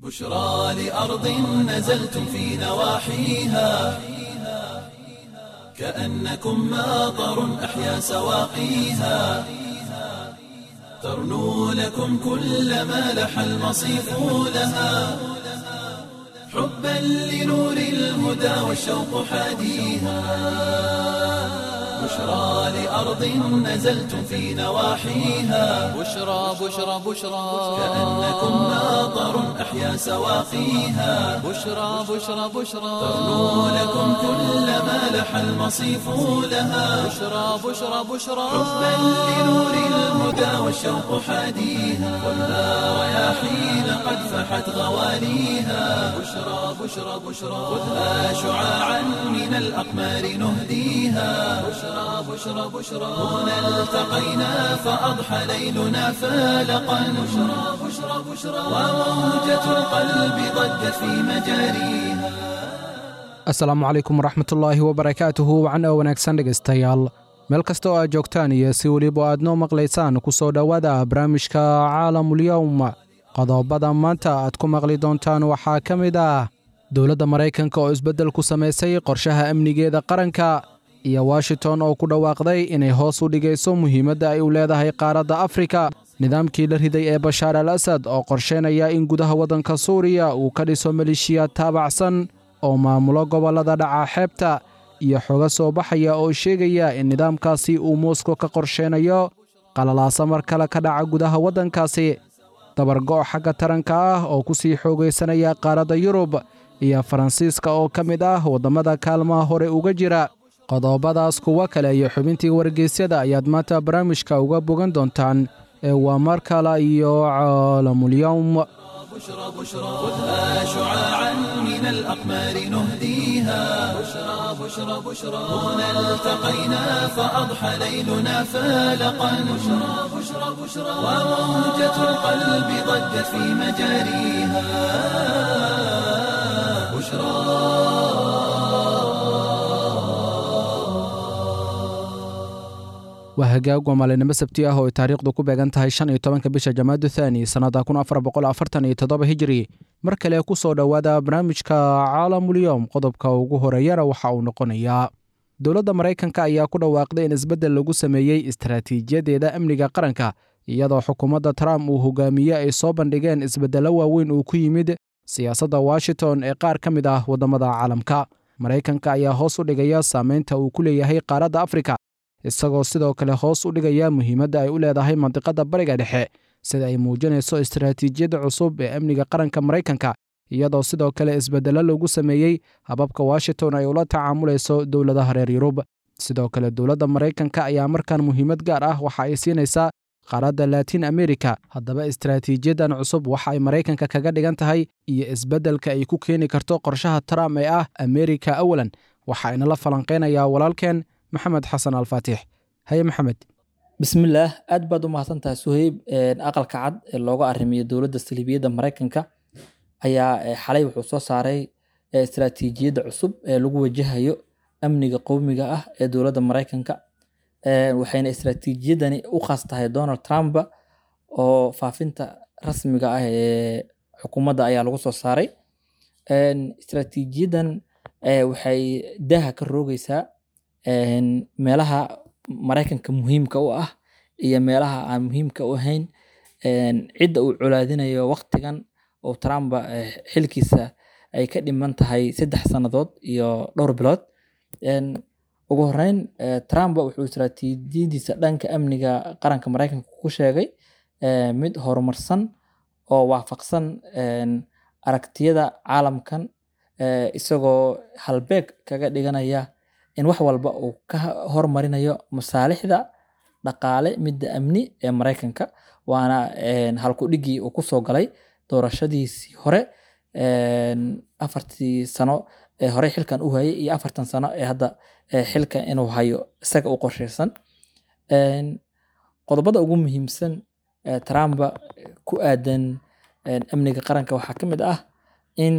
بشرى لأرض نزلتم في نواحيها كأنكم ماطر أحيا سواقيها ترنو لكم كل ما لح المصيف لها حبا لنور الهدى والشوق حاديها بشرى لأرض نزلتم في نواحيها بشرى بشرى بشرى كأنكم ماطر أحيا سواقيها بشرى بشرى بشرى ترنو لكم كل ما لح المصيف لها بشرى بشرى بشرى حبا لنور الهدى والشوق حاديها والنار رياحين قد فحت غواليها بشرى بشرى بشرى خذها شعاعا من الأقمار نهديها بشرى بشرى بشرى هنا التقينا فأضحى ليلنا فالقا بشرى بشرى بشرى وموجة القلب ضجت في مجاريها asalaamu calaykum waraxmatullaahi wabarakaatuhu wacan oo wanaagsan dhegaystayaal meel kasta oo aad joogtaan iyo si weliba aad noo maqlaysaan ku soo dhowaada barnaamijka caalamulyowm qodobada maanta aad ku maqli doontaan waxaa ka mid ah dowladda maraykanka oo isbeddel ku samaysay qorshaha amnigeeda qaranka iyo washington oo ku dhawaaqday inay hoos u dhigayso muhiimadda ay u leedahay qaaradda afrika nidaamkii la riday ee bashaar al asad oo qorsheynaya in gudaha waddanka suuriya uu ka dhiso maleeshiya taabacsan oo maamulo gobollada dhaca xeebta iyo xoga soo baxaya oo sheegaya in nidaamkaasi uu mooskow ka qorsheynayo qalalaasa mar kale ka dhaca gudaha waddankaasi dabargo' xagga taranka ah oo ku sii xoogaysanaya qaaradda yurub iyo faransiiska oo ka mid ah waddamada kaalmaha hore uga jira qodobadaas kuwo kale iyo xubintii wargeysyada ayaad maanta barnaamijka uga bogan doontaan ee waa mar kale iyo caalamulyowm بشرى بشرى خذها شعاعا من الأقمار نهديها بشرى بشرى بشرى هنا التقينا فأضحى ليلنا فالقا بشرى بشرى بشرى وموجة القلب ضجت في مجاريها بشرى waa hagaag waa maalinimo sabti ah oo ay taariikhdu ku beegan tahay shan iyo tobanka bisha jamaadu thaani sannada kun afar boqol afartan iyo toddoba hijiri mar kale ku soo dhowaada barnaamijka caalamulyoom qodobka ugu horeeyana waxa uu noqonayaa dowladda maraykanka ayaa ku dhawaaqday in isbeddel lagu sameeyey istaraatiijiyadeeda amniga qaranka iyadoo xukuumadda trump uu hogaamiye ay soo bandhigeen isbeddello waaweyn uu ku yimid siyaasadda washington ee qaar ka mid ah waddamada caalamka maraykanka ayaa hoos u dhigaya saameynta uu ku leeyahay qaaradda afrika isagoo sidoo kale hoos u dhigaya muhiimadda ay u leedahay mandiqadda bariga dhexe sida ay muujinayso istaraatiijiyadda cusub ee amniga qaranka maraykanka iyadoo sidoo kale isbeddello lagu sameeyey hababka washington ay ula tacaamulayso dowladaha reer yurub sidoo kale dowladda maraykanka ayaa markan muhiimad gaar ah waxa ay siinaysaa qaaradda laatiin amerika haddaba istaraatiijiyaddan cusub waxa ay maraykanka kaga dhigan tahay iyo isbeddelka ay ku keeni karto qorshaha trump ee ah amerika awalan waxa inala falanqaynayaa walaalkeen maxamed xasan alfaatix haye maxamed bismillaah aad baad u mahadsantahay suheyb aqalka cad ee looga arrimiyo dowladda saliibiyadda maraykanka ayaa xalay wuxuu soo saaray istaraatiijiyadda cusub ee lagu wajahayo amniga qowmiga ah ee dowladda maraykanka waxayna istaraatiijiyadani u khaas tahay donald trump oo faafinta rasmiga ah ee xukuumadda ayaa lagu soo saaray istaraatiijiyadan waxay daaha ka roogeysaa meelaha maraykanka muhiimka u ah iyo meelaha aan muhiimka u ahayn cidda uu colaadinayo waktigan oo trump xilkiisa ay ka dhiman tahay saddex sannadood iyo dhowr bilood ugu horeyn trump wuxuu istaraatiijiyadiisa dhanka amniga qaranka maraykanka ku sheegay mid horumarsan oo waafaqsan aragtiyada caalamkan isagoo halbeeg kaga dhiganaya in wax walba uu ka hormarinayo masaalixda dhaqaale midda amni ee maraykanka waana halkudhigii uu kusoo galay doorashadiisii hore afartii sano ee hore xilkan u hayay iyo afartan sano ee hadda xilka inuu hayo isaga u qorsheysan qodobada ugu muhiimsan trump ku aadan amniga qaranka waxaa ka mid ah in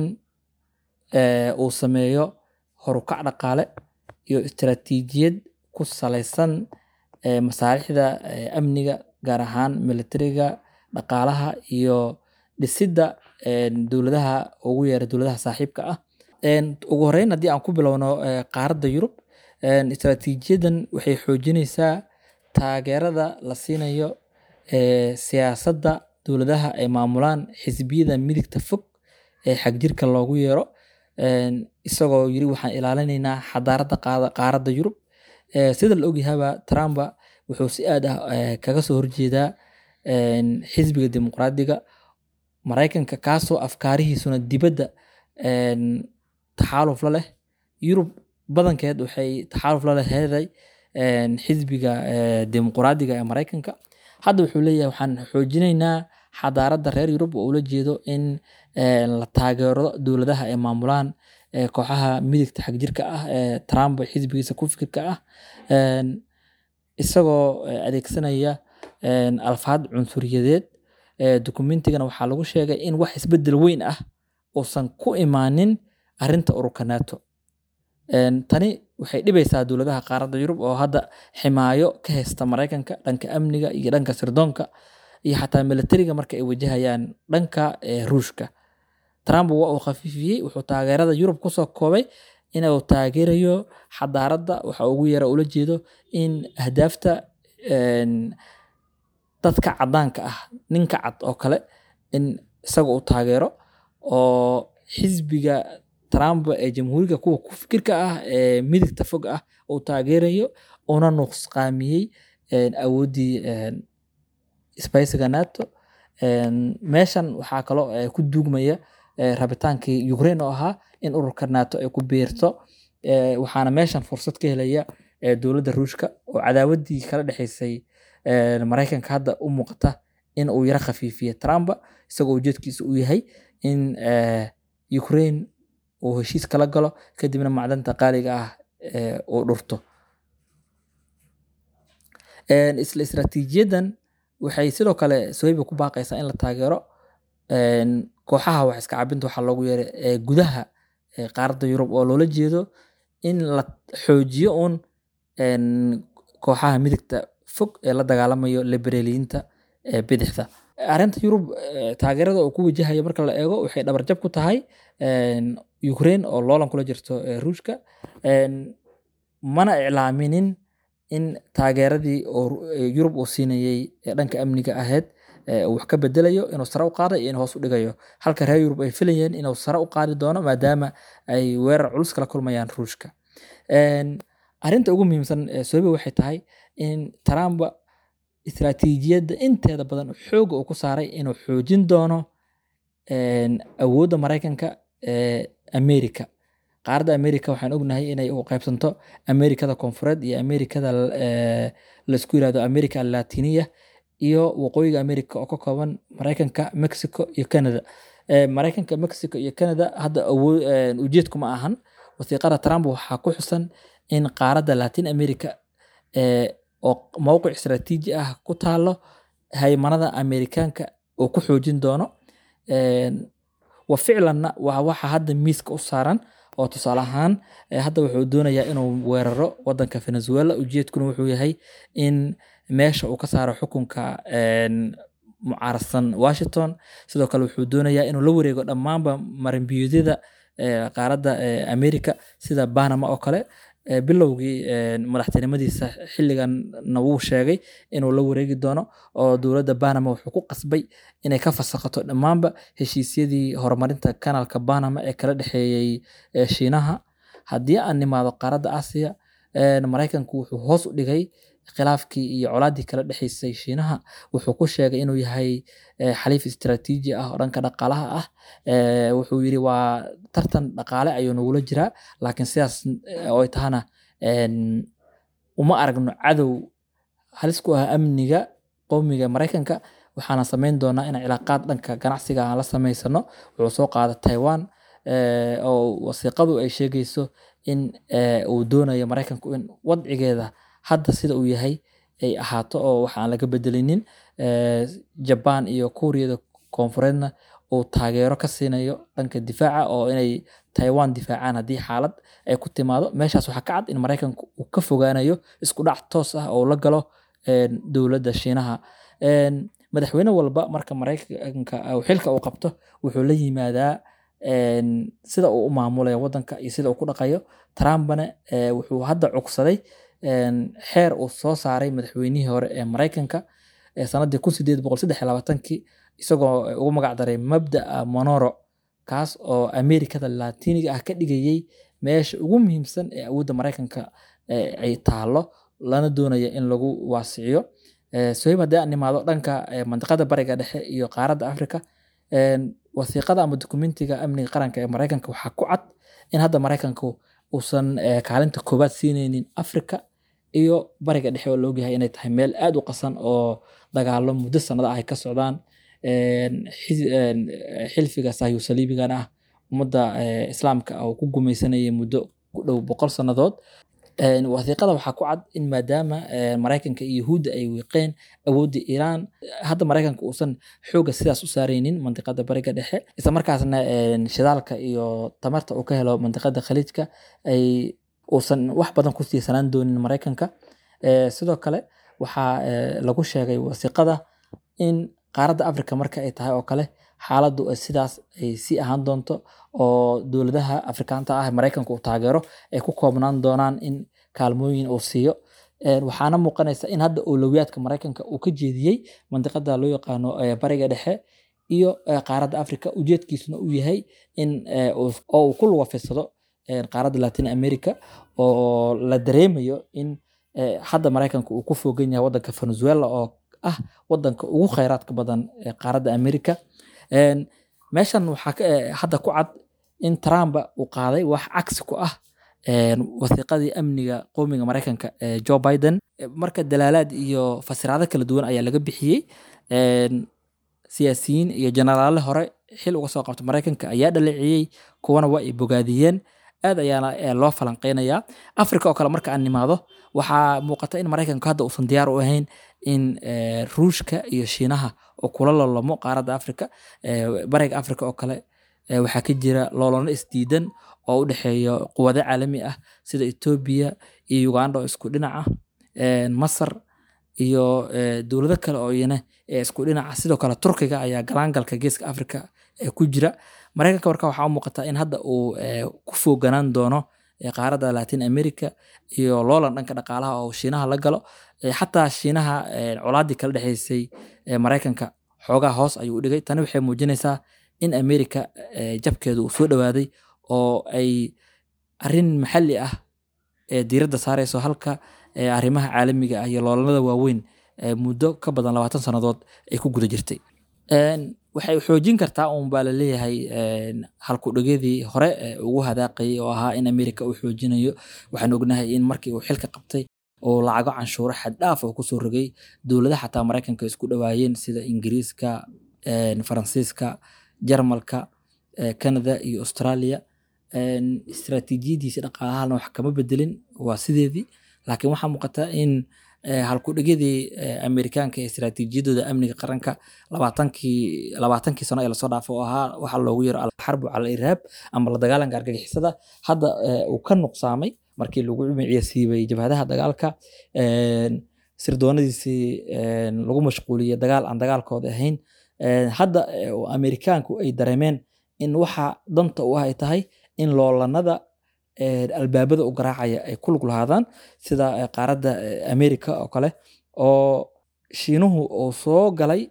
uu sameeyo horukac dhaqaale iyo istaraatiijiyad ku saleysan masaalixda amniga gaar ahaan militariga dhaqaalaha iyo dhisidda een, dowladaha ugu yeera dowladaha saaxiibka ah Een, ugu horeyn haddii aan ku bilowno eh, qaaradda yurub een, istaraatiijiyadan waxay xoojinaysaa taageerada la siinayo eh, siyaasadda dowladaha ay maamulaan xisbiyada midigta fog ee xagjirka loogu yeero Een, isagoo yiri waxaan ilaalinaynaa xadaaradda qaada- qaaradda yurub Eh, sida la ogyahaba trumpa wuxuu si aad ah eh, kaga soo horjeedaa een, xisbiga dimuqraadiga maraykanka kaasoo afkaarihiisuna dibadda een, taxaaluf la leh yurub badankeed waxay taxaaluf la leheeday een, xisbiga eh, dimuqraadiga ee maraykanka hadda wuxuu leeyahay waxaan xoojinaynaa xadaaradda reer yurub oo ula jeedo in eh, la taageero dowladaha ay maamulaan eh, kooxaha midigta xagjirka ah ee trump xisbigiisa ku fikirka ah Een, isagoo eh, adeegsanaya een, alfaad cunsuriyadeed eh, dukumentigana waxaa lagu sheegay in wax isbedel weyn ah uusan ku imaanin arinta ururka nato Een, tani waxay dhibaysaa dowladaha qaaradda yurub oo hadda ximaayo ka haysta maraykanka dhanka amniga iyo dhanka sirdoonka iyo xataa militariga marka ay wajahayaan dhanka eh, ruushka trump waa uu khafiifiyey wuxuu taageerada yurub kusoo koobay inuu taageerayo xadaaradda waxa ugu yara ula jeedo in ahdaafta een, dadka cadaanka ah ninka cad oo kale in isaga uu taageero oo xisbiga trump ee jamhuuriga kuwa ku fikirka ah ee midigta fog ah uu taageerayo una nuqsqaamiyey een, awooddii een, isbahaysiga nato Een, meeshan waxaa kaloo eh, ku duugmaya eh, rabitaankii ukraine oo ahaa in ururka nato ay ku biirto Eh, waxaana meeshan fursad ka helaya eh, dowladda ruushka oo cadaawaddii kala dhexaysay eh, maraykanka hadda u muuqata in uu yara khafiifiye trump isagoo ujeedkiisa uu yahay in eh, ukraine uu heshiis kala galo kadibna macdanta qaaliga ah eh, uu dhurto Een, isla istaraatiijiyadan waxay sidoo kale sohiba ku baaqaysaa in la taageero een, kooxaha wax iska cabinta waxaa loogu yeeray ee gudaha ee qaaradda yurub oo loola jeedo in la xoojiyo uun een, kooxaha midigta fog ee la dagaalamayo liberaliyiinta ee bidixda arrinta yurub eh, taageerada uu ku wajahayo marka la eego waxay dhabarjab ku tahay een, ukraine oo loolan kula jirto eh, ruushka Een, mana iclaaminin in taageeradii oo Ru- ee yurub uu siinayey ee dhanka amniga ahayd ee uu wax ka bedelayo inuu sare u qaaday iyo inuu hoos u dhigayo halka reer yurub ay filayeen inuu sare u qaadi doono maadaama ay weerar culus kala kulmayaan ruushka Een, arrinta ugu muhiimsan ee sohiba waxay tahay in trump istaraatiijiyadda inteeda badan xooga uu ku saaray inuu xoojin doono een, awoodda maraykanka ee america qaaradda america waxaan ognahay inay u qaybsanto amerikada koonfureed iyo amerikada eh, laisku yirahdo america latiniya iyo waqooyiga america oo ka kooban maraykanka mexico iyo canada Eh, maraykanka mexico iyo canada hadda awoo- eh, ujeedku ma ahan wasiiqada trump waxaa ku xusan in qaaradda latin america eh, oo mowqic istaraatiiji ah ku taalo haymanada amerikaanka uu ku xoojin doono Een, wa ficlanna waa waxa hadda miiska u saaran oo tusaale ahaan eh, hadda wuxuu doonayaa inuu weeraro wadanka venezuela ujeedkuna wuxuu yahay in meesha uu ka saaro xukunka een, mucaaradsan washington sidoo kale wuxuu doonayaa inuu la wareego dhammaanba marinbiyoodyada eh, qaaradda eh, america sida banama oo kale Eh, bilowgii eh, madaxtinimadiisa xilliganna wuu sheegay inuu la wareegi doono oo dowladda banama wuxuu ku qasbay inay ka fasakhato dhammaanba heshiisyadii horumarinta kanaalka banama ee kala dhexeeyey eh, shiinaha haddii aan nimaado qaaradda aasiya eh, maraykanku wuxuu hoos u dhigay khilaafkii iyo colaadii kala dhexeysay shiinaha wuxuu ku sheegay inuu yahay eh, xaliif istaraatiiji ah oo dhanka dhaqaalaha ah Eh, wuxuu yidhi waa tartan dhaqaale ayuu nagula jiraa laakiin sidaas eh, oo ay tahana een, uma aragno cadow halis ku ah amniga qowmiga maraykanka waxaana samayn doonaa inaan cilaaqaad dhanka ganacsiga aan la samaysano wuxuu soo qaada taiwan eh, oo wasiiqadu ay sheegayso in eh, uu doonayo maraykanku in wadcigeeda hadda sida uu yahay ay ahaato oo wax aan laga bedelinin Eh, jaban iyo kuuriyada koonfureedna uu taageero ka siinayo dhanka difaaca oo inay taiwan difaacaan haddii xaalad ay ku timaado meeshaas waxaa ka cad in maraykanku uu ka fogaanayo isku dhac toos ah oo la galo een, dowladda shiinaha Een, madaxweyne walba marka maraykanka uu xilka uu qabto wuxuu la yimaadaa een, sida uu u maamulayo wadanka iyo sida uu ku dhaqayo trumpna eh, wuxuu hadda cugsaday een, xeer uu soo saaray madaxweynihii hore ee maraykanka ee sanadii kun sideed boqol saddex iyo labaatankii isagoo eh, ugu magac daray mabda'a monoro kaas oo amerikada latiniga ah ka dhigayay meesha ugu muhiimsan ee awoodda maraykanka eh, ay taalo lana doonaya in lagu waasiciyo Eh, sohib haddii aan imaado dhanka eh, mandiqada bariga dhexe iyo qaaradda africa een, wasiiqada ama dokumentiga amniga qaranka ee maraykanka waxaa ku cad in hadda maraykanku uusan eh, kaalinta koowaad siineynin africa iyo bariga dhexe oo laogyahay inay tahay meel aad u qasan oo dagaalo muddo sanado ah ay ka socdaan een, xis- een, eh, xilfiga sahyu saliibigan ah ummadda eh, islaamka ah oo ku gumaysanayay muddo ku dhow boqol sannadood Een, wasiiqada waxaa ku cad in maadaama eh, maraykanka iyo yahuudda ay wiiqeen awoodda iiraan hadda maraykanka uusan xooga sidaas u saareynin mandiqada bariga dhexe isla markaasna een, shidaalka iyo tamarta uu ka helo mandiqada khaliijka ay uusan wax badan ku tiirsanaan doonin maraykanka Eh, sidoo kale waxaa eh, lagu sheegay wasiiqada in qaaradda africa marka ay tahay oo kale xaaladdu ay sidaas ay sii ahaan doonto oo dowladaha afrikaanta ah ee maraykanka uu taageero ay ku koobnaan doonaan in kaalmooyin uu siiyo Een, waxaana muuqanaysa in hadda owlowiyaadka maraykanka uu ka jeediyey mandiqada loo yaqaano eh, bariga dhexe iyo eh, qaaradda africa ujeedkiisuna uu yahay in eh, uu- oo uu ku lugafidsado een, qaaradda latin america oo la dareemayo in eh, hadda maraykanka uu ku fogan yahay wadanka venezuela oo ah wadanka ugu kheyraadka badan ee qaaradda america Een, meeshan waxaa ka- eh, hadda ku cad in trump uu qaaday wax cagsi ku ah een, wasiiqadii amniga qowmiga maraykanka ee joe biden Eh, marka dalaalaad iyo fasiraado kala duwan ayaa laga bixiyey Een, siyaasiyiin iyo jenaraale hore xil uga soo qabta maraykanka ayaa dhaleeciyey kuwana waa ay bogaadiyeen aad ayaana eh, loo falanqeynayaa africa oo kale marka aan nimaado waxaa muuqata in maraykanku hadda uusan diyaar u ahayn in eh, ruushka iyo shiinaha oo kula lolamo qaaradda africa Eh, bariga africa oo kale eh, waxaa ka jira loolano isdiidan oo u dhexeeya quwado caalami ah sida etoobiya iyo uganda oo isku dhinac ah Een, masar iyo eh, dowlado kale oo iyana ee isku dhinaca sidoo kale turkiga ayaa galaangalka geeska africa ee ku jira maraykanka marka waxaa u muuqata in hadda uu eh, ku fooganaan doono eh, qaaradda latin america iyo loolan dhanka dhaqaalaha oo shiinaha la galo Eh, xataa shiinaha eh, colaadii kala dhexeysay eh, maraykanka xoogaa hoos ayuu u dhigay tani waxay muujinaysaa in america eh, jabkeedu uu soo dhowaaday oo ay arrin maxalli ah ee diiradda saareyso halka ee arrimaha caalamiga ah iyo loolanada waaweyn ee muddo ka badan labaatan sannadood ay ku guda jirtay Een, waxay xoojin kartaa un baa laleeyahay een, halkudhigyadii hore ee ugu hadaaqayay oo ahaa in america uu xoojinayo waxaan ognahay in markii uu xilka qabtay oo lacago canshuuro xad dhaaf oo kusoo rogay dowladaha xataa maraykanka isku dhawaayeen sida ingiriiska een, faransiiska jarmalka eh, canada iyo australia Een, istiraatiijiyadiisi dhaqaalahana wax kama bedelin waa sideedii laakiin waxaa muuqata in eh, halkudhigyadii eh, amerikaanka ee istiraatiijiyadooda amniga qaranka labaatankii labaatankii sano ee lasoo dhaafo oo ahaa waxaa loogu yaro alxarbu cala irhaab ama la dagaalanka argagixisada hadda eh, uu ka nuqsaamay markii lagu miciya siibay jabhadaha dagaalka Een, sirdoonadiisii een, lagu mashquuliyey dagaal aan dagaalkooda ahayn Een, hadda eh, oo amerikaanku ay dareemeen in waxa danta u ah ay tahay in loolanada eh, albaabada u garaacaya ay ku lug lahaadaan sida eh, qaaradda eh, america oo kale oo shiinuhu uu soo galay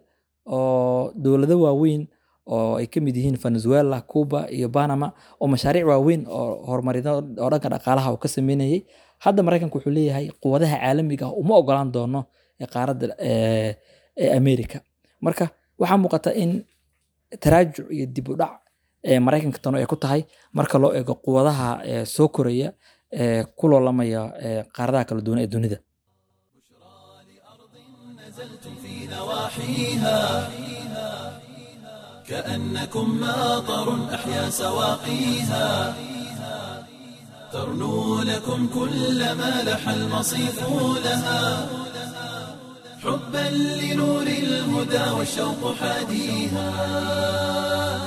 oo dowlado waaweyn oo ay ka mid yihiin venezuela cuba iyo panama oo mashaariic waaweyn oo horumarido oo dhanka dhaqaalaha uu ka sameynayay hadda maraykanku wuxuu leeyahay quwadaha caalamiga ah uma ogolaan doono ee qaaradda eh, ee america marka waxaa muuqata in taraajuc iyo dib u dhac ee maraykanka tano ay ku tahay marka loo eego quwadaha ee soo koraya ee ku loolamaya ee qaaradaha kala duwan ee dunida نزلتم في نواحيها كأنكم ماطر أحيا سواقيها ترنو لكم كل ما لح المصيف لها حبا لنور الهدى والشوق حاديها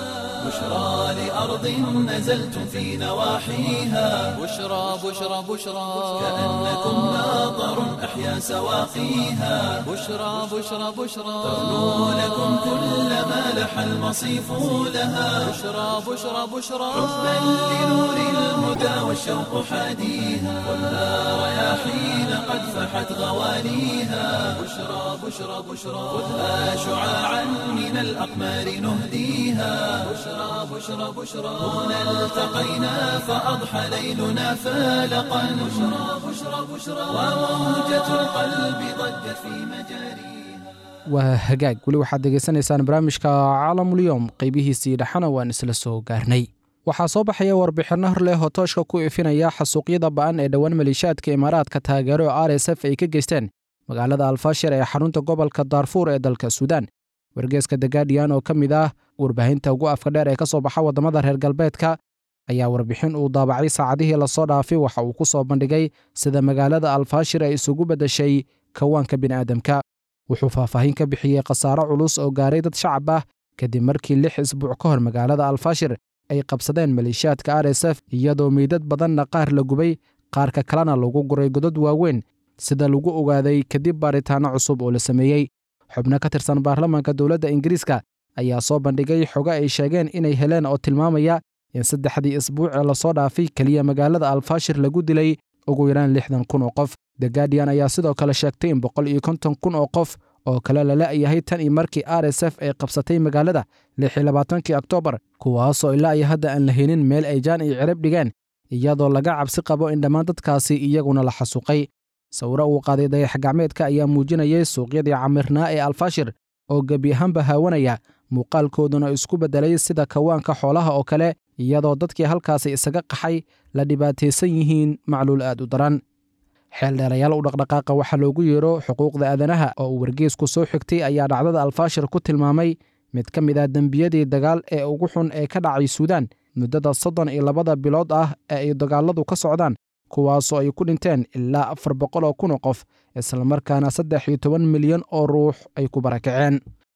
بشرى لأرض نزلتم في نواحيها بشرى بشرى بشرى كأنكم ماطر أحيا سواقيها بشرى بشرى بشرى ترنو لكم كل ما لح المصيف لها بشرى بشرى بشرى حبا لنور الهدى والشوق حاديها والنار رياحين قد فحت غواليها بشرى بشرى بشرى خذها شعاعا من الأقمار نهديها بشرى بشرى بشرى هنا التقينا فأضحى ليلنا فالقا بشرى بشرى بشرى وموجة القلب ضجت في مجاريها waa hagaag weli waxaad degeysanaysaan barnaamijka caalamulyoom qeybihiisii dhexana waan isla soo gaarnay waxaa soo baxaya warbixinno hor leh oo tooshka ku ifinaya xasuuqyada ba'an ee dhowaan maleeshiyaadka imaaraadka taageero r s f ay ka geysteen magaalada alfashir ee xarunta gobolka daarfuur ee dalka suudaan wargeeska the guardian oo ka mid ah warbaahinta ugu afka dheer ee ka soo baxa waddamada reer galbeedka ayaa warbixin uu daabacay saacadihii lasoo dhaafay waxa uu ku soo bandhigay sida magaalada alfashir ay isugu beddeshay kawaanka bini'aadamka wuxuu faahfaahin ka bixiyey khasaaro culus oo gaaray dad shacab ah kadib markii lix isbuuc ka hor magaalada alfashir ay qabsadeen maleeshiyaadka r s f iyadoo meydad badanna qaar la gubay qaarka kalena lagu guray godad waaweyn sida lagu ogaaday kadib baaritaanno cusub oo la sameeyey xubno ka tirsan baarlamaanka dowladda ingiriiska ayaa soo bandhigay xogo ay sheegeen inay heleen oo tilmaamaya in saddexdii isbuuc ee lasoo dhaafay keliya magaalada alfashir lagu dilay ugu yaraan lixdan kun oo qof the guardian ayaa sidoo kale sheegtay in boqol iyo konton kun oo qof oo kale la la'yahay tan iyo markii r s f ay qabsatay magaalada lix iyo labaatankii oktoobar kuwaasoo ilaa iyo hadda aan la helin meel ay jaan iyo cirib dhigeen iyadoo laga cabsi qabo in dhammaan dadkaasi iyaguna la xasuuqay sawiro uu qaaday dayax gacmeedka ayaa muujinayay suuqyadii camirnaa ee alfashir oo gebi ahaanba haawanaya muuqaalkooduna isku beddelay sida kawaanka xoolaha oo kale iyadoo dadkii halkaasi isaga qaxay la dhibaataysan yihiin macluul aad u daran xeeldheerayaal u dhaqdhaqaaqa waxaa loogu yeero xuquuqda aadanaha oo uu wargeesku soo xigtay ayaa dhacdada alfashir ku tilmaamay mid ka mid ah dembiyadii dagaal ee ugu xun ee ka dhacay suudaan muddada soddon iyo labada bilood ah ee ay dagaaladu ka socdaan kuwaasoo ay ku dhinteen ilaa afar boqol oo kun oo qof islamarkaana saddex iyo toban milyan oo ruux ay ku barakaceen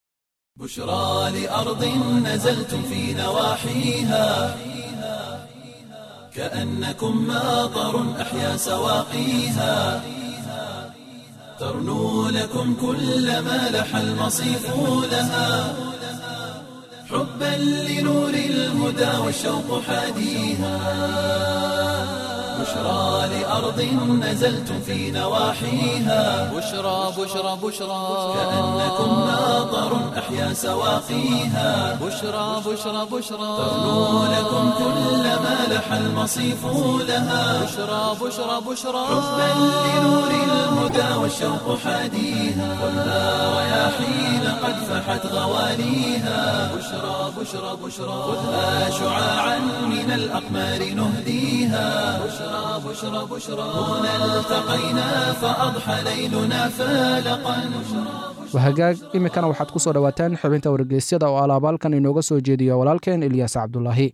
بشرى لأرض نزلتم في نواحيها كأنكم ماطر أحيا سواقيها ترنو لكم كل ما لح المصيف لها حبا لنور الهدى والشوق حاديها بشرى لأرض نزلتم في نواحيها بشرى بشرى بشرى كأنكم ماطر أحيا سواقيها بشرى بشرى بشرى ترنو لكم كل ما لح المصيف لها بشرى بشرى بشرى حبا لنور الهدى والشوق حاديها والنار رياحين قد فحت غواليها بشرى بشرى بشرى خذها شعاعا من الأقمار نهديها بشرى بشرى بشرى هنا التقينا فأضحى ليلنا فالقا wahagaag iminkana waxaad ku soo dhowaataan xubinta wargeysyada oo alaabaalkan inooga soo jeediyo walaalkeen ilyaas cabdulaahi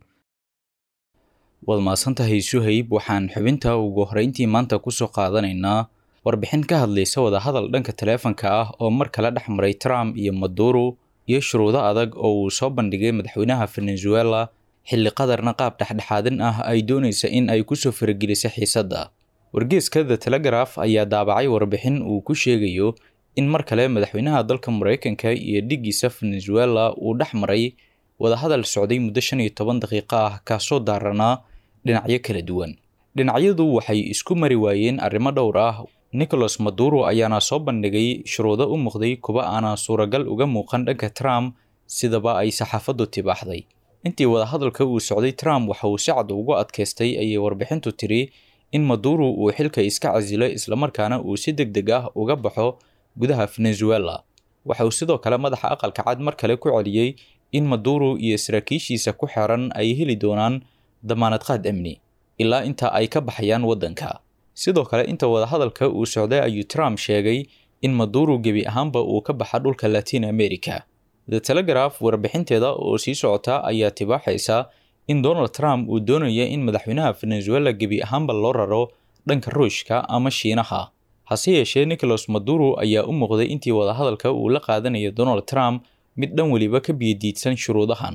waad mahadsantahay suhayb waxaan xubinta ugu horreyntii maanta kusoo qaadanaynaa warbixin ka hadlaysa wadahadal dhanka taleefanka ah oo mar kale dhex maray trump iyo maduro iyo shuruudo adag oo uu soo bandhigay madaxweynaha venezuela xilli qadarna qaab dhexdhexaadin ah ay doonaysa in ay kusoo faragelisay xiisadda wargeeska the telegraph ayaa daabacay warbixin uu ku sheegayo in mar kale madaxweynaha dalka mareykanka iyo dhigiisa venezuela uu dhex maray wadahadal socday muddo shan iyo toban daqiiqo ah kaasoo daaranaa dhinacyo kala duwan dhinacyadu waxay isku mari waayeen arrimo dhowr ah nicholas maduro ayaana soo bandhigay shuruudo u muuqday kuwa aanan suuragal uga muuqan dhanka trump sidaba ay saxaafaddu tibaaxday intii wadahadalka uu socday trump waxa uu si cad ugu adkaystay ayay warbixintu tiri in maduro uu xilka iska casilo islamarkaana uu si deg deg ah uga baxo gudaha venezuela waxa uu sidoo kale madaxa aqalka cad mar kale ku celiyey in maduro iyo saraakiishiisa ku xeran ay heli doonaan damaanad qaad amni ilaa inta ay ka baxayaan waddanka sidoo kale inta wadahadalka uu socday ayuu trump sheegay in maduro gebi ahaanba uu ka baxa dhulka latin america the telegraph warbixinteeda oo sii socota ayaa tibaaxaysa in donald trump uu doonaya in madaxweynaha venezuela gebi ahaanba loo raro dhanka ruushka ama shiinaha hase yeeshee nicholas maduro ayaa u muuqday intii wadahadalka uu la qaadanayo donald trump mid dhan weliba ka biyadiidsan shuruudahan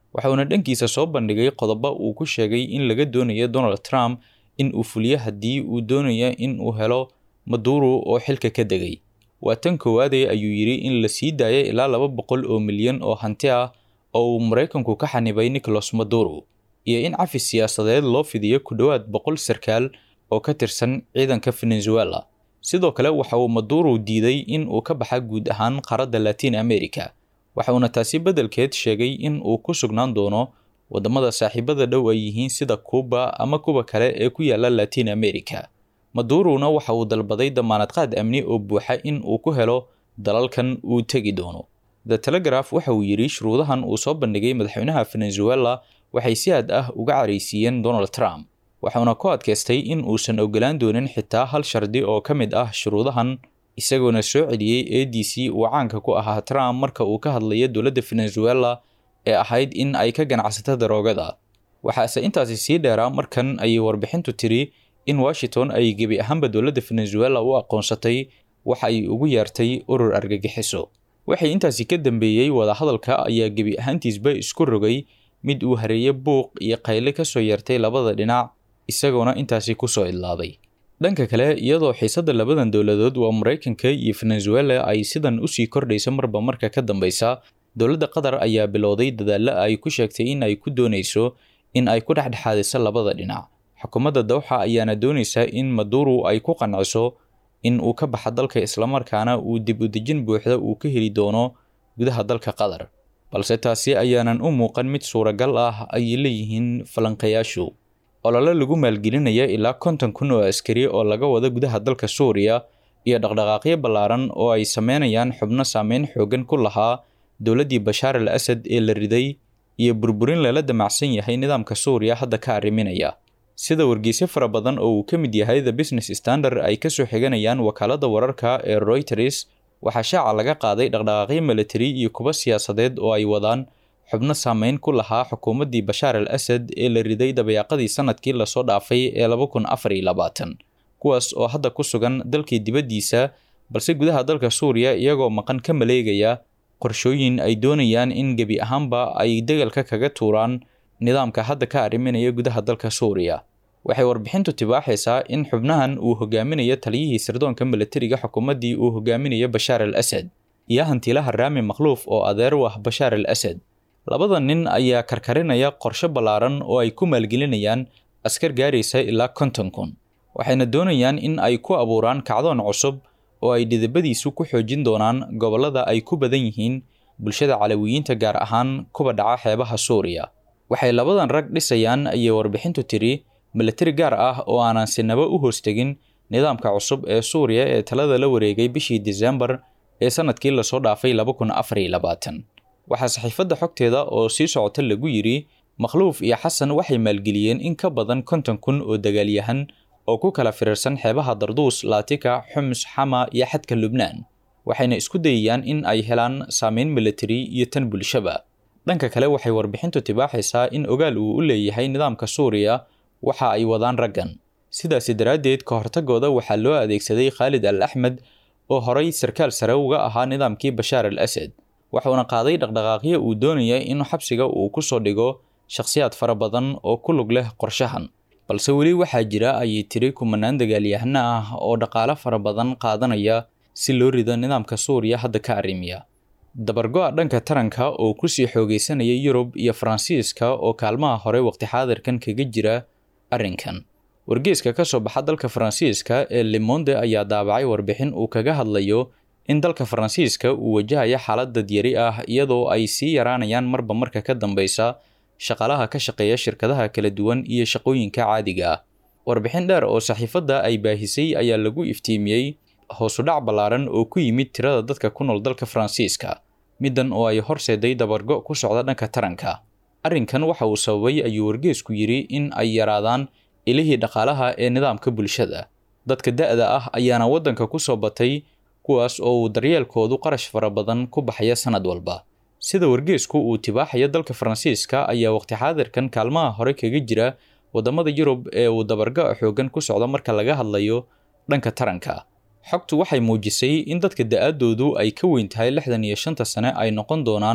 waxauna dhankiisa soo bandhigay qodobo uu ku sheegay in laga doonayo donald trump in uu fuliyo haddii uu doonayo in uu helo maduro oo xilka ka degay waa tan koowaadee ayuu yidhi in la sii daaya ilaa laba boqol oo milyan oo hanti ah oo uu maraykanku ka xanibay nicholas maduro iyo in cafis siyaasadeed loo fidiyo ku dhowaad boqol sarkaal oo ka tirsan ciidanka venezuela sidoo kale waxa uu maduro diiday in uu ka baxa guud ahaan qaaradda latin america waxauna taasi beddelkeed sheegay in uu ku sugnaan doono waddamada saaxiibada dhow ay yihiin sida kuuba ama kuwa kale ee ku yaala latin america madurona waxa uu dalbaday damaanad qaad amni oo buuxa in uu ku helo dalalkan uu tegi doono the telegraph waxa uu yidhi shuruudahan uu soo bandhigay madaxweynaha venezuela waxay si aad ah uga caraysiiyeen donald trump waxauna ku adkaystay in uusan ogolaan doonin xitaa hal shardi oo ka mid ah shuruudahan isagoona soo celiyey a d c uu caanka ku ahaa trump marka uu ka hadlayo dowladda venezuela ee ahayd in ay ka ganacsato daroogada waxaase intaasi sii dheeraa markan ayay warbixintu tiri in washington ay gebi ahaanba dowladda venezuela u aqoonsatay waxa ay ugu yeertay urur argagixiso waxay intaasi ka dambeeyey wadahadalka ayaa gebi ahaantiisba isku rogay mid uu hareeye buuq iyo qayle ka soo yeertay labada dhinac isagoona intaasi kusoo idlaaday dhanka kale iyadoo xiisadda labadan dowladood waa maraykanka iyo venezuela ay sidan usii kordhaysa marba marka ka dambeysa dowladda qatar ayaa bilowday dadaalo ay ku sheegtay in ay ku doonayso in ay ku dhexdhexaadiso labada dhinac xukuumadda dawxa ayaana doonaysa in maduro ay ku qanciso in uu ka baxa dalka islamarkaana uu dib u dejin buuxda uu ka heli doono gudaha dalka qatar balse taasi ayaanan u muuqan mid suuragal ah ayay leeyihiin falanqayaashu olole lagu maalgelinaya ilaa konton kun oo askari oo laga wada gudaha dalka suuriya iyo dhaqdhaqaaqyo ballaaran oo ay sameynayaan xubno saameyn xoogan ku lahaa dowladdii bashaar al asad ee la riday iyo burburin lala damacsan yahay nidaamka suuriya hadda ka arriminaya sida wargeysyo fara badan oo uu ka mid yahay the business standard ay kasoo xiganayaan wakaaladda wararka ee reuters waxaa shaaca laga qaaday dhaqdhaqaaqyo military iyo kuwa siyaasadeed oo ay wadaan xubno saameyn ku lahaa xukuumaddii bashaar al asad ee la riday dabeeqadii sanadkii lasoo dhaafay ee laba kun afar iyo labaatan kuwaas oo hadda ku sugan dalkii dibaddiisa balse gudaha dalka suuriya iyagoo maqan ka maleegaya qorshooyin ay doonayaan in gebi ahaanba ay degalka kaga tuuraan nidaamka hadda ka arriminaya gudaha dalka suuriya waxay warbixintu tibaaxaysaa in xubnahan uu hogaaminayo taliyihii sirdoonka milatariga xukuumaddii uu hogaaminayo bashaar al asad iyo hantilaha raami makhluuf oo adeer u ah bashaar al asad labada nin ayaa karkarinaya qorshe ballaaran oo ay ku maalgelinayaan askar gaaraysa ilaa konton kun waxayna doonayaan in ay ku abuuraan kacdoon cusub oo ay dhidabadiisu ku xoojin doonaan gobollada ay ku badan yihiin bulshada calawiyiinta gaar ahaan kuwa dhaca xeebaha suuriya waxay labadan rag dhisayaan ayay warbixintu tiri milatari gaar ah oo aanan sinaba u hoostegin nidaamka cusub ee suuriya ee talada la wareegay bishii disembar ee sanadkii lasoo dhaafay laba kun afar iyo labaatan waxaa saxiifadda xogteeda oo sii socota lagu yidhi makhluuf iyo xasan waxay maalgeliyeen in ka badan konton kun oo dagaalyahan oo ku kala firirsan xeebaha darduus laatika xumus xama iyo xadka lubnaan waxayna isku dayayaan in ay helaan saameyn militari iyo tan bulshaba dhanka kale waxay warbixintu tibaaxaysaa in ogaal uu u leeyahay nidaamka suuriya waxa ay wadaan raggan sidaasi daraaddeed ka hortagooda waxaa loo adeegsaday khaalid al axmed oo horay sarkaal sare uga ahaa nidaamkii bashaar al asad waxuuna qaaday dhaqdhaqaaqyo uu doonaya in xabsiga uu ku soo dhigo shakhsiyaad fara badan oo ku lug leh qorshahan balse weli waxaa jira ayay tiri kumanaan dagaalyahano ah oo dhaqaale fara badan qaadanaya si loo rido nidaamka suuriya hadda ka arrimiya dabargo-a dhanka taranka oo kusii xoogeysanaya yurub iyo faransiiska oo kaalmaha hore waqti xaadirkan kaga jira arrinkan wargeeska ka soo baxa dalka faransiiska ee lemonde ayaa daabacay warbixin uu kaga hadlayo in dalka faransiiska uu wajahaya xaalad dadyari ah iyadoo ay sii yaraanayaan marba marka ka dambeysa shaqaalaha ka shaqeeya shirkadaha kala duwan iyo shaqooyinka caadiga ah warbixin dheer oo saxiifadda ay baahisay ayaa lagu iftiimiyey hoosudhac ballaaran oo ku yimid tirada dadka ku nool dalka faransiiska middan oo ay horseeday dabargo ku socda dhanka taranka arrinkan waxa uu sababay ayuu wargeesku yidhi in ay yaraadaan ilihii dhaqaalaha ee nidaamka bulshada dadka da-da ah ayaana waddanka ku soo batay kuwaas oo uu daryeelkoodu qarash fara badan ku baxaya sanad walba sida wargeesku uu tibaaxaya dalka faransiiska ayaa waqti xaadirkan kaalmaha hore kaga jira waddamada yurub ee uu dabargo-a xoogan ku socda marka laga hadlayo dhanka taranka xogtu waxay muujisay in dadka da-aadoodu ay ka weyn tahay lixdan iyo shanta sane ay noqon doonaan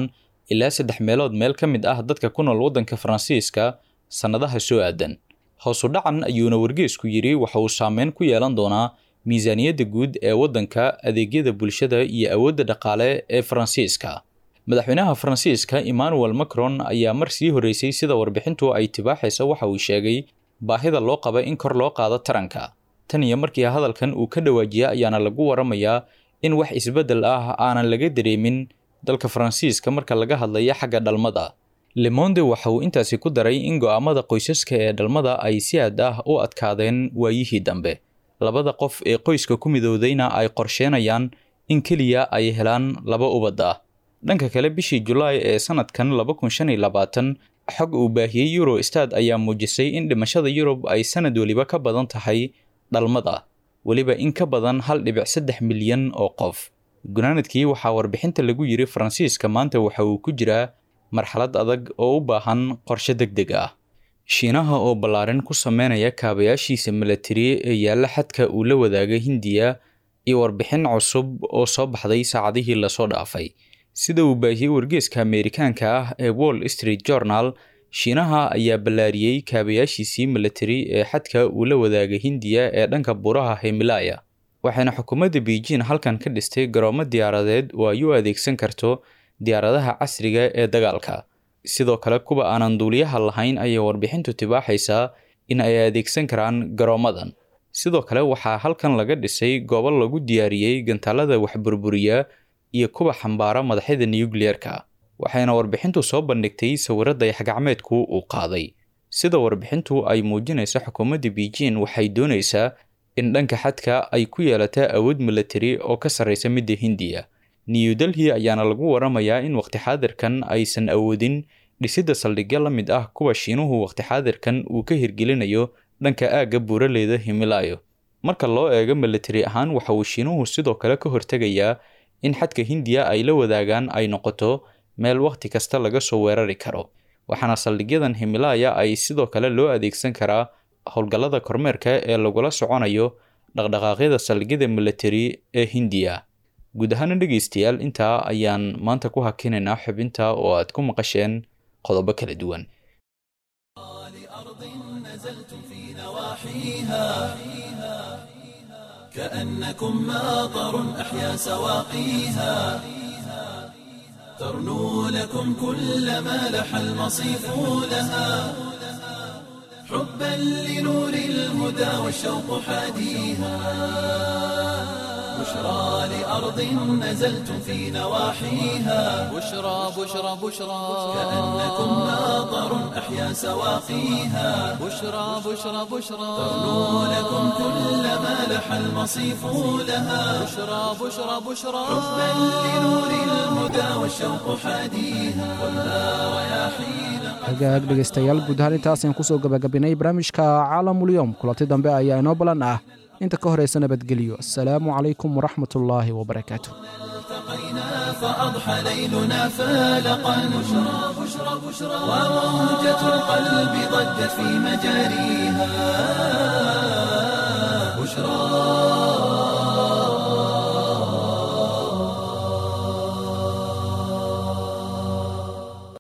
ilaa saddex meelood meel ka mid ah dadka ku nool waddanka faransiiska sannadaha soo aadan hoosu dhacan ayuuna wargeesku yidhi waxa uu saameyn ku yeelan doonaa miisaaniyadda guud ee waddanka adeegyada bulshada iyo awoodda dhaqaale ee faransiiska madaxweynaha faransiiska emmanuel macron ayaa mar sii horreysay sida warbixintu ay tibaaxaysa waxa uu sheegay baahida loo qaba in kor loo qaado taranka tan iyo markii hadalkan uu ka dhawaajiya ayaana lagu waramayaa in wax isbeddel ah aanan laga dareemin dalka faransiiska marka laga hadlaya xagga dhalmada lemonde waxa uu intaasi ku daray in go'aamada qoysaska ee dhalmada ay si aad ah u adkaadeen waayihii dambe labada qof ee qoyska ku midoodayna ay qorsheenayaan in keliya ay helaan laba ubad ah dhanka kale bishii julaay ee sanadkan laba kun shan iyo labaatan xog uu baahiyey eurostad ayaa muujisay in dhimashada yurub ay sanad weliba ka badan tahay dhalmada weliba in ka badan hal dhibic saddex milyan oo qof gunaanadkii waxaa warbixinta lagu yiri faransiiska maanta waxa uu ku jiraa marxalad adag oo u baahan qorshe deg deg ah shiinaha oo ballaarin ku sameynaya kaabayaashiisa milatari ee yaalla xadka uu la wadaaga hindiya iyo warbixin cusub oo soo baxday saacadihii lasoo dhaafay sida uu baahiyey wargeeska ameerikaanka ah ee wall street journal shiinaha ayaa ballaariyey kaabayaashiisii milatari ee xadka uu la wadaaga hindiya ee dhanka buuraha himilaya waxayna xukuumadda beijing halkan ka dhistay garoomo diyaaradeed oo ay u adeegsan karto diyaaradaha casriga ee dagaalka sidoo kale kuwa aanan duuliyaha lahayn ayay warbixintu tibaaxaysaa in ay adeegsan karaan garoomadan sidoo kale waxaa halkan laga dhisay goobo lagu diyaariyey gantaalada waxburburiya iyo kuwa xambaara madaxyada nukliyeerka waxayna warbixintu soo bandhigtay sawiro dayaxgacmeedku uu qaaday sida warbixintu ay muujinaysa xukuumadda beijing waxay doonaysaa in dhanka xadka ay ku yeelata awood milatari oo ka sarreysa midda hindiya new delhi ayaana lagu waramayaa in waqti xaadirkan aysan awoodin dhisidda saldhigyo la mid ah kuwa shiinuhu waqti xaadirkan uu ka hirgelinayo dhanka aagga buuraleyda himilayo marka loo eego milatari ahaan waxa uu shiinuhu sidoo kale ka hortegayaa in xadka hindiya ay la wadaagaan ay noqoto meel wakhti kasta laga soo weerari karo waxaana saldhigyadan himilaya ay sidoo kale loo adeegsan karaa howlgallada kormeerka ee lagula soconayo dhaqdhaqaaqyada saldhigyada milatari ee hindiya guud ahaana dhegaystayaal intaa ayaan maanta ku hakinaynaa xubinta oo aad ku maqasheen qodobo kala duwan كأنكم ماطر أحيا سواقيها ترنو لكم كل ما لح المصيف لها حبا لنور الهدى والشوق حاديها بشرى لأرض نزلتم في نواحيها بشرى بشرى بشرى كأنكم ماطر أحيا سواقيها بشرى بشرى بشرى ترنو لكم كل ما لح المصيف لها بشرى بشرى بشرى حبا لنور الهدى والشوق حاديها خذها رياحين hagaag dhegaystayaal guud ahaan intaasaan kusoo gabagabinay barnaamijka caalamulyoom kulanti dambe ayaa inoo balan ah inta ka horaysa nabadgelyo asalaamu calaykum waraxmatullaahi wabarakaatu التقينا فأضحى ليلنا فالقا بشرى بشرى بشرى وموجة القلب ضجت في مجاريها بشرى